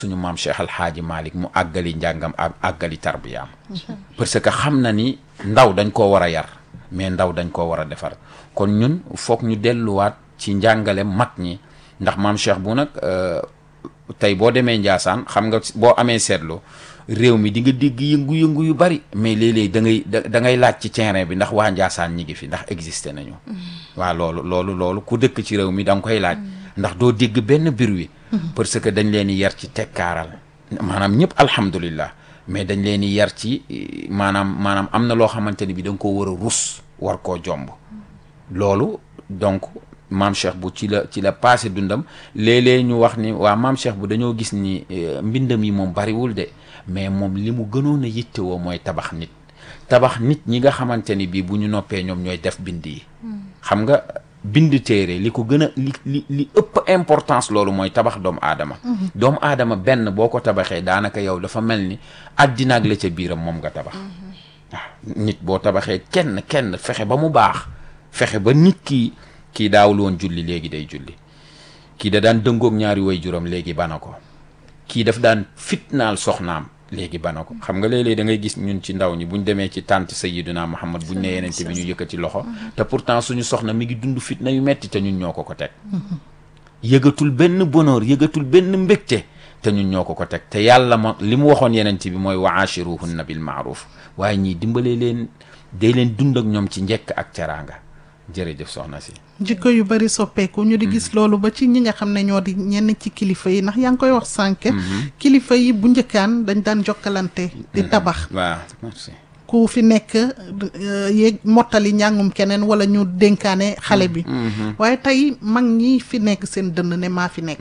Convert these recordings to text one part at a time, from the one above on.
suñu maam Cheikh Al Hadji Malick mu àggali njàngam ak àggali tarbiyaam parce que xam na ni ndaw dañ koo war a yar mais ndaw dañ koo war a defar kon ñun foog ñu delluwaat ci njàngale mag ñi ndax maam Cheikh bu nag tey boo demee Njaasaan xam nga boo amee seetlu réew mi di nga dégg yëngu-yëngu yu bari mais léeg-léeg da ngay da ngay laaj ci terrain bi ndax waa Njaasaan ñi ngi fi ndax existé nañu waaw loolu loolu loolu ku dëkk ci réew mi da nga koy laaj ndax doo dégg benn bir wi parce que dañ leen di yar ci tekkaaral maanaam ñëpp alhamdulillah mais dañ leen di yar ci maanaam maanaam am na loo xamante ni bi da nga koo war a rus war koo jomb loolu donc maam Cheikh bu ci la ci la passé dundam léeg-léeg ñu wax ni waa maam Cheikh bu dañoo gis ni mbindam yi moom bariwul de mais moom li mu gënoon a yittewoo mooy tabax nit tabax nit ñi nga xamante ni bii bu ñu noppee ñoom ñooy def bind yi xam nga bind téere li ko gën a li li li ëpp importance loolu mooy tabax doomu aadama doomu aadama benn boo ko tabaxee daanaka yow dafa mel ni àddina ak la ca biiram moom nga tabax waaw nit boo tabaxee kenn kenn fexe ba mu baax fexe ba nit ki kii daawul woon julli léegi day julli kii da daan dëngoog ñaari way juróom léegi bana ko kii daf daan fitnaal soxnaam léegi bana ko xam nga léeg-léeg da ngay gis ñun ci ndaw ñi buñ demee ci tànt sayyiduna Muhammad buñ ne yenente bi ñu yëkkati loxo te pourtant suñu soxna mi ngi dund fitna yu metti te ñun ñoo ko ko teg yëgatul benn bonheur yëgatul benn mbégte te ñun ñoo ko ko teg te yàlla ma li mu waxoon yenente bi mooy wa ashiruhunna bil maaruf waaye ñii dimbalee leen day leen dund ak ñoom ci njekk ak teraanga jërëjëf soxna si jikko yu bari soppeeku ñu di gis loolu ba ci ñi nga xam ne ñoo di ñenn ci kilifa yi ndax yaa ngi koy wax sànq kilifa yi bu njëkkaan dañ daan jokkalante di tabax waaw merci ku fi nekk yéeg mottali njàngum keneen wala ñu dénkaane xale bi waaye tey mag ñi fi nekk seen dënn ne maa fi nekk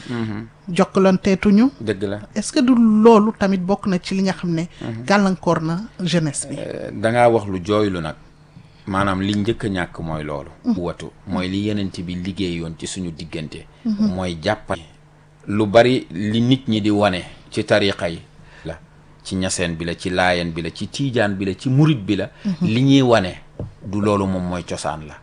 jokkalanteetuñu dëgg la est-ce que du loolu tamit bokk na ci li nga xam ne gàllankoor na jeunesse bi dangaa wax lu jooylu nag maanaam li njëkk a ñàkk mooy loolu watu mooy li yenent bi liggéeyoon ci suñu diggante mooy jàppal lu bari li nit ñi di wane ci tariqa yi la ci ñaseen bi la ci laayeen bi la ci tiijaan bi la ci murit bi la li ñuy wane du loolu moom mooy cosaan la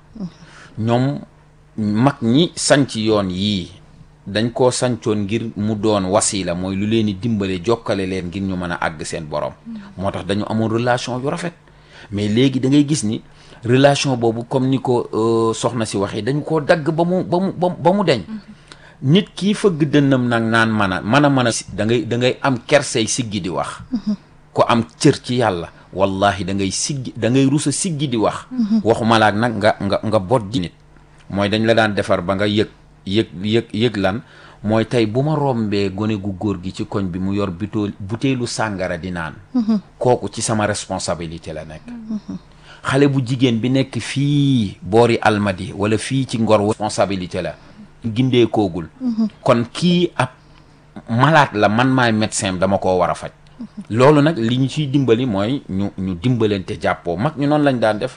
ñoom mag ñi sanc yoon yii dañ koo sancoon ngir mu doon wasila mooy lu leen di dimbale jokkale leen ngir ñu mën a àgg seen borom moo tax dañu amoon relation yu rafet mais léegi da ngay gis ni relation boobu comme ni ko soxna si waxee dañu koo dagg ba mu ba mu ba mu deñ nit kii fëgg dënnam nag naan man a man a mën a da ngay da ngay am kersey siggi di wax ko am cër ci yàlla wallahi da ngay siggi da ngay rusa siggi di wax waxuma laak nag nga nga nga bot di nit mooy dañ la daan defar ba nga yëg yëg yëg yëg lan mooy tey bu ma rombee gone gu góor gi ci koñ bi mu yor butéel butéelu sàngara di naan kooku ci sama responsabilité la nekk xale bu jigéen bi nekk fii boori almadi wala fii ci ngor responsabilité la gindee koogul kon kii ab malaat la man maay médecin dama koo war a faj loolu nag li ñu ciy dimbali mooy ñu ñu dimbalante jàppoo mag ñu noonu lañ daan def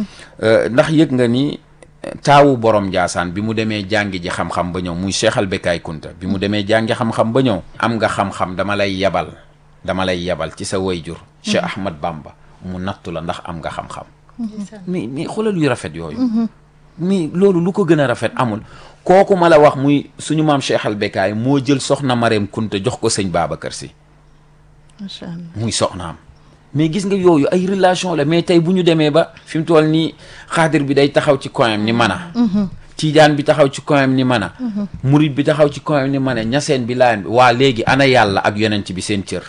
ndax yëg nga ni taawu borom Njaasaan bi mu demee jàngi ji xam-xam ba ñëw muy Cheikh al Bekaay Kunta bi mu demee jàngi xam-xam ba ñëw am nga xam-xam dama lay yebal dama lay yebal ci sa wayjur Cheikh Ahmad Bamba mu nattu la ndax am nga xam-xam mais mais xoolal yu rafet yooyu mais loolu lu ko gën a rafet amul kooku ma la wax muy suñu maam Cheikh al Bekaay moo jël soxna Mareem Kunta jox ko sëñ Babacar Si macha allah muy soxnaam mais gis nga yooyu ay relation la mais tey bu ñu demee ba fi mu toll nii xaadir bi day taxaw ci koyam ni mën a tiijaan bi taxaw ci koyam ni mën a murit bi taxaw ci koyam ni mën a ñaseen bi laayan bi waa léegi ana yàlla ak yonent bi seen cër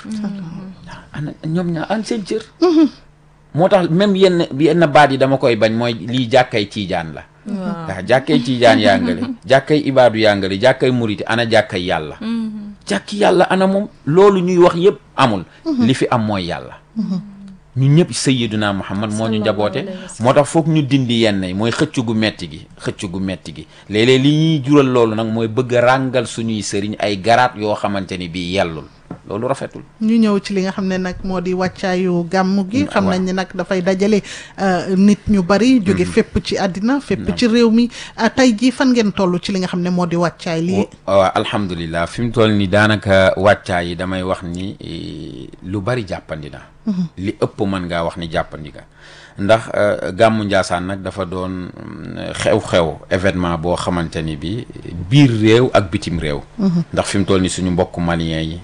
ana ñoom ñaa an seen cër moo tax même yenn yenn baat yi dama koy bañ mooy lii jàkkay tiijaan la waaw jàkkay tiijaan yaa ngale jàkkay ibaadu yaa ngale jàkkay muriti ana jàkkay yàlla jàkki yàlla ana moom loolu ñuy wax yëpp amul li fi am mooy yàlla ñu ñëpp sayyiduna muhammad moo ñu njaboote moo tax foog ñu dindi yenn yi mooy xëcc gu metti gi xëcc gu metti gi léeg-léeg li ñuy jural loolu nag mooy bëgg a ràngal suñuy sëriñ ay garaat yoo xamante ni bii yellul loolu rafetul ñu ñëw ci li nga xam ne nag moo di wàccaayu gàmm gi xam nañ ne nag dafay dajale nit ñu bari jóge fépp ci àddina fépp ci réew mi tey jii fan ngeen toll ci li nga xam ne moo di wàccaay lii waaw alhamdulilah fi mu toll ni daanaka wàccaay yi damay wax ni lu bari jàppandi na li ëpp mën ngaa wax ni jàppandi nga ndax gàmmu Njaasaan nag dafa doon xew-xew événement boo xamante ni bi biir réew ak bitim réew ndax fi mu toll ni suñu mbokk malien yi